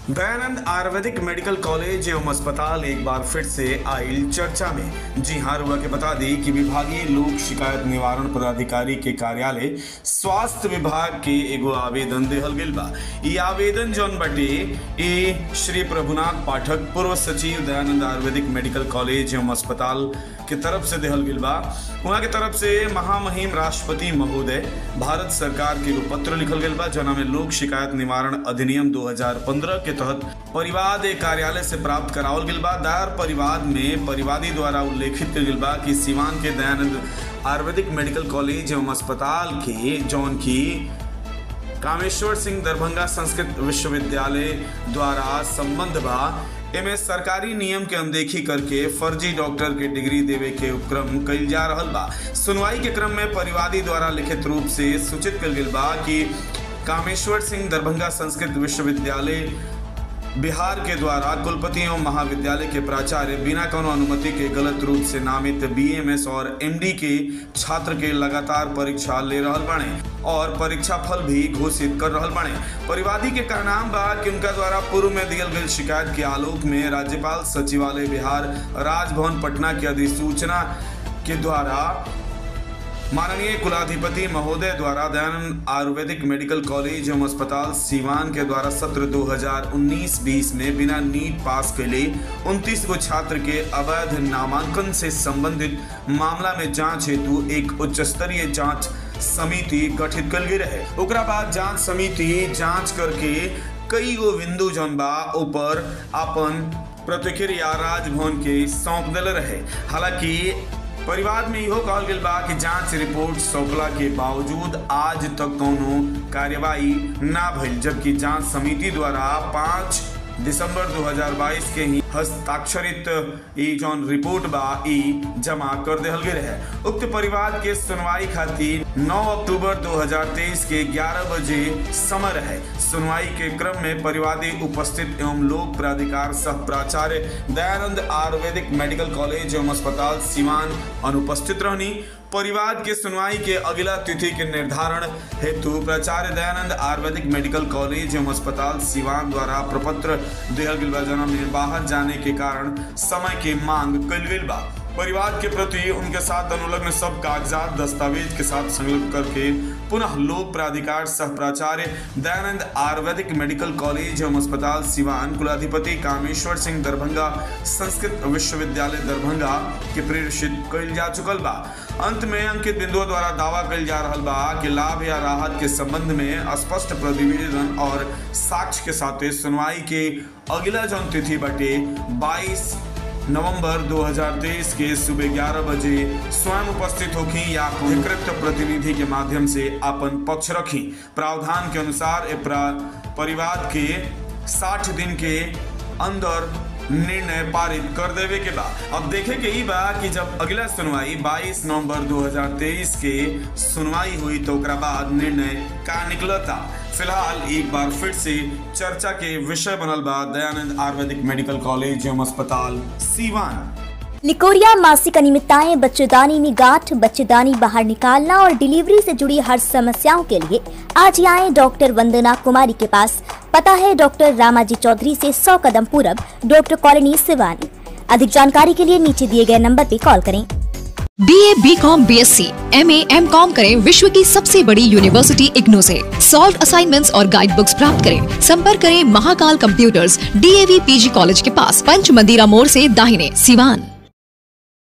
दयानंद आयुर्वेदिक medical college एवं अस्पताल एक बार फिर से आयल चर्चा में जी हाँ रुआ के बता दी कि विभागीय लोक शिकायत निवारण पदाधिकारी के कार्यालय स्वास्थ्य विभाग के एगो आवेदन देहल गेल बा ई आवेदन जौन बटे ए श्री प्रभुनाथ पाठक पूर्व सचिव दयानंद आयुर्वेदिक मेडिकल कॉलेज एवं अस्पताल के तरफ से देहल गेल बा वहाँ के तरफ से महामहिम राष्ट्रपति महोदय भारत सरकार के एगो पत्र लिखल गेल बा जना में लोक शिकायत निवारण अधिनियम 2015 के तहत परिवाद एक कार्यालय से प्राप्त करावल गेल बा दायर परिवाद में परिवादी द्वारा उल्लेखित कल गेल बा कि सीवान के दयानंद आयुर्वेदिक मेडिकल कॉलेज एवं अस्पताल के जौन की कामेश्वर सिंह दरभंगा संस्कृत विश्वविद्यालय द्वारा संबंध बा एमे सरकारी नियम के अनदेखी करके फर्जी डॉक्टर के डिग्री देवे के उपक्रम कइल जा रहल बा सुनवाई के क्रम में परिवादी द्वारा लिखित रूप से सूचित कल गेल बा कि कामेश्वर सिंह दरभंगा संस्कृत विश्वविद्यालय बिहार के द्वारा कुलपति एवं महाविद्यालय के प्राचार्य बिना कोनो अनुमति के गलत रूप से नामित बीएमएस और एमडी के छात्र के लगातार परीक्षा ले रहल बाणे और परीक्षा फल भी घोषित कर रहल बाणे परिवादी के कहनाम बा कि उनका द्वारा पूर्व में दियल गई शिकायत के आलोक में राज्यपाल सचिवालय बिहार राजभवन पटना की अधिसूचना के द्वारा माननीय कुलाधिपति महोदय द्वारा दयानंद आयुर्वेदिक मेडिकल कॉलेज एवं अस्पताल सीवान के द्वारा सत्र 2019-20 में बिना नीट पास के लिए उनतीस गो छात्र के अवैध नामांकन से संबंधित मामला में जांच हेतु एक उच्च स्तरीय जांच समिति गठित कल गई रहे ओकरा बाद जांच समिति जांच करके कई गो बिंदु जौन बा ऊपर अपन प्रतिक्रिया राजभवन के सौंप दिल रहे हालांकि परिवार में इहो कहल गेल बा कि जांच रिपोर्ट सौंपला के बावजूद आज तक कोनो कार्यवाही ना भइल जबकि जांच समिति द्वारा पाँच दिसंबर 2022 के ही हस्ताक्षरित ई जौन रिपोर्ट बा ई जमा कर देहल गेल रहे उक्त परिवार के सुनवाई खातिर 9 अक्टूबर 2023 के 11 बजे समय रहे सुनवाई के क्रम में परिवादी उपस्थित एवं लोक प्राधिकार सह प्राचार्य दयानंद आयुर्वेदिक मेडिकल कॉलेज एवं अस्पताल सीवान अनुपस्थित रहनी परिवार के सुनवाई के अगला तिथि के निर्धारण हेतु प्राचार्य दयानंद आयुर्वेदिक मेडिकल कॉलेज एवं अस्पताल सिवान द्वारा प्रपत्र देहल गेल बा जना में बाहर जाने के कारण समय के मांग कल गेल बा परिवार के प्रति उनके साथ अनुलग्न सब कागजात दस्तावेज के साथ संलग्न करके पुनः लोक प्राधिकार सह प्राचार्य दयानंद आयुर्वेदिक मेडिकल कॉलेज एवं अस्पताल सिवान कुलाधिपति कामेश्वर सिंह दरभंगा संस्कृत विश्वविद्यालय दरभंगा के प्रेषित कइल जा चुकल बा अंत में अंकित बिंदुओं द्वारा दावा कइल जा रहल बा कि लाभ या राहत के संबंध में स्पष्ट प्रतिवेदन और साक्ष्य के साथ सुनवाई के अगला जौन तिथि बटे 22 नवंबर 2023 के सुबह 11 बजे स्वयं उपस्थित होखी या अधिकृत प्रतिनिधि के माध्यम से अपन पक्ष रखी प्रावधान के अनुसार ए प्रा- परिवार के 60 दिन के अंदर निर्णय पारित कर देवे के बा अब देखे के ई बा कि जब अगला सुनवाई 22 नवंबर 2023 के सुनवाई हुई तो ओकरा बाद निर्णय का निकलता फिलहाल एक बार फिर से चर्चा के विषय बनल बा दयानंद आयुर्वेदिक मेडिकल कॉलेज एवं अस्पताल सीवान निकोरिया मासिक अनियमितताएं बच्चेदानी में गांठ बच्चेदानी बाहर निकालना और डिलीवरी से जुड़ी हर समस्याओं के लिए आज ही आए डॉक्टर वंदना कुमारी के पास पता है डॉक्टर रामाजी चौधरी से 100 कदम पूरब डॉक्टर कॉलोनी सिवानी अधिक जानकारी के लिए नीचे दिए गए नंबर पर कॉल करें B A B com B S C M A M com करें विश्व की सबसे बड़ी यूनिवर्सिटी इग्नू से सॉल्व असाइनमेंट्स और गाइड बुक्स प्राप्त करें संपर्क करें Mahakal computers DAV PG college के पास पंच मंदिरा मोड़ से दाहिने सिवान